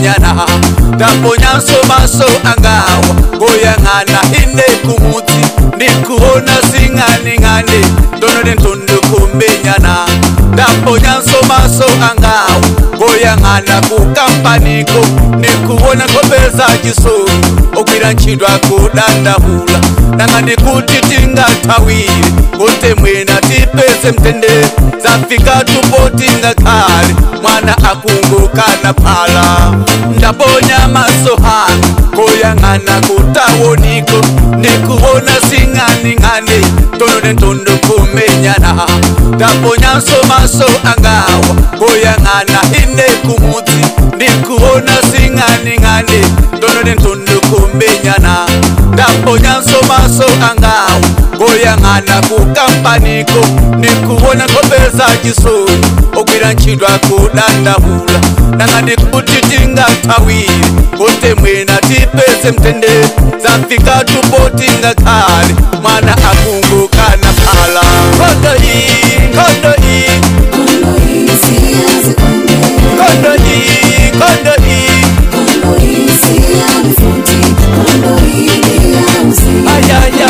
kumenyana ndabonyanso maso angawa ngoyang'ana ine kumutsi ndikuona sing'aning'ani ndonole ntondo kumenyana ndabonyanso maso angawa ngoyang'ana kukampaniko ndikuona nkopeza chisoni ogwira ntchito akudandahula nanga ndikuti tingathawire kuti mwina tipeze mtendere zafika tupo tingakhale mwana akungukana phala ndaponya maso hanga koyang'ana kutawoniko ndikuona sing'aning'ani ntono nentondo kumenyana ndaponyanso maso angawa koyang'ana ine kumutsi ndikuona sing'aning'ani ntono nentondo kumenyana ndaponyanso maso angawa ngoyang'ana kukampaniko ndikuona nkopeza chisoni ogwira ntchito akudandahula nanga ndikuti tingathawire kuti mwina tipeze mtendere zafika tupo tingakhale mwana akungukana phala nkhondo iyi nkhondo iyi Kondo isi yazikonde nkhondo iyi nkhondo iyi Kondo isi yabifuti Kondo ili yauzi ayaya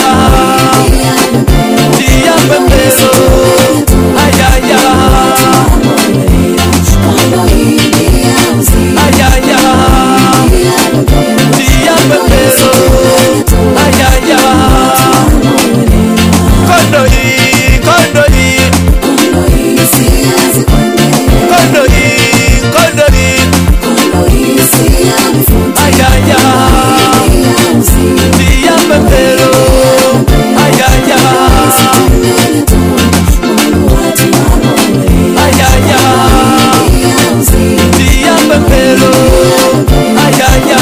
ndiyapembelo ayaya Kondo ili yauzi ayaya ndiyapembelo ayaya nkhondo iyi nkhondo iyi Kondo isi yazikonde nkhondo iyi nkhondo iyi Kondo isi yabifuti ayaya yauzi ndiyapembelo ayaya ayaya ndiyapembelo ayaya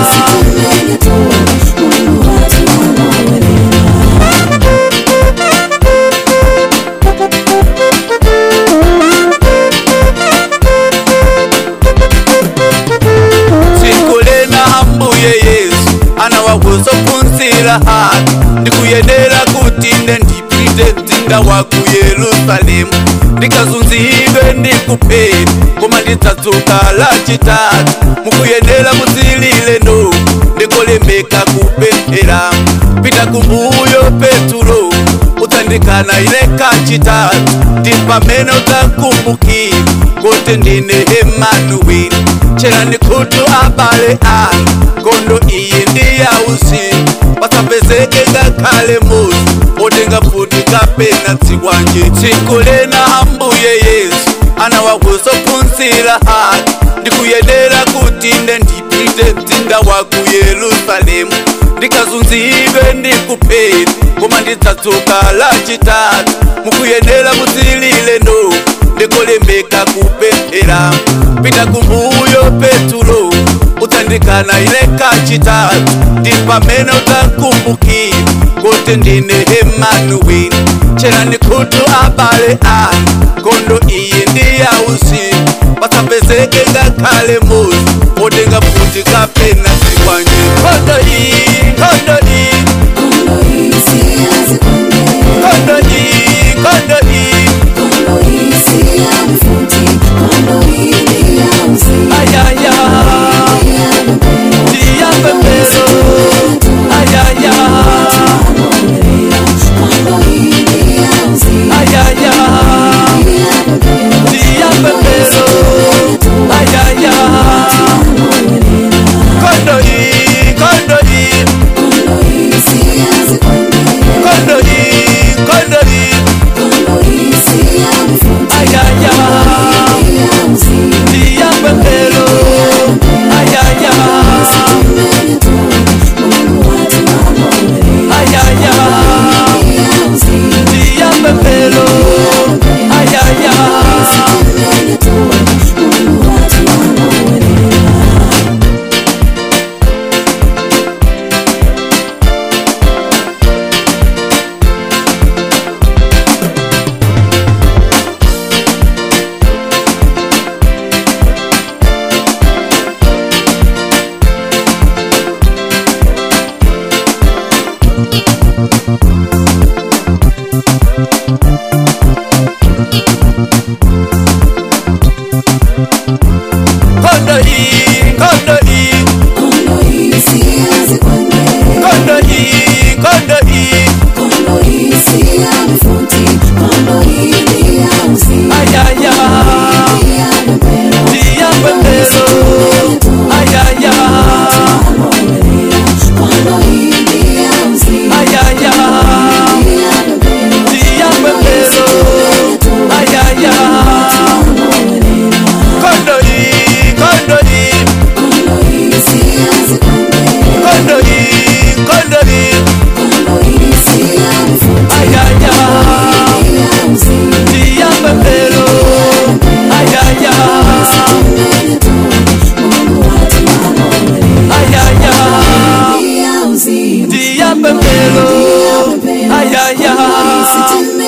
sikulena hambuye yesu anawakuzophunzira hati ndikuyenera kuti nde ndipite mzinda wa ku yerusalemu ndikazunzidwe ndikupheni koma ndidzadzuka lachitatu mukuyenera muzilile no ndikolembeka kupemphera pita kumbuyo petulo udzandikana ine kachitatu ndi pamene udzakumbukira kuti ndine emanuweli cherani khutu abale anga ngondo iyi ndi yauzimu pasapezeke ngakhale muzi otenga futi kapena dzikwanje tsiku lena ambuye yesu anawakuzophunzira hati ndikuyenera kuti nde ndipite mzinda wa ku yerusalemu ndikazunzidwe ndikupheni koma ndidzadzuka lachitatu mukuyenera muzilile no ndikolembeka kupemphera pita kumbuyo petulo udzandikana ine kachitatu ndi pamene udzakumbukira kuti ndine emanuweli cherani khutu abale anga ngondo iyi ndi yauzimu pasapezeke ngakhale muzi otenga futi kapena dzikwanje nkhondo iyi nkhondo iyi nkhondo iyi nkhondo iyi ayaya ndiyapembelo ayaya ayaya ndiyapembelo ayaya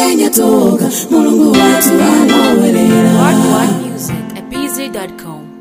menya toka mulungu watu alowerera Part 1 Music at bz.com.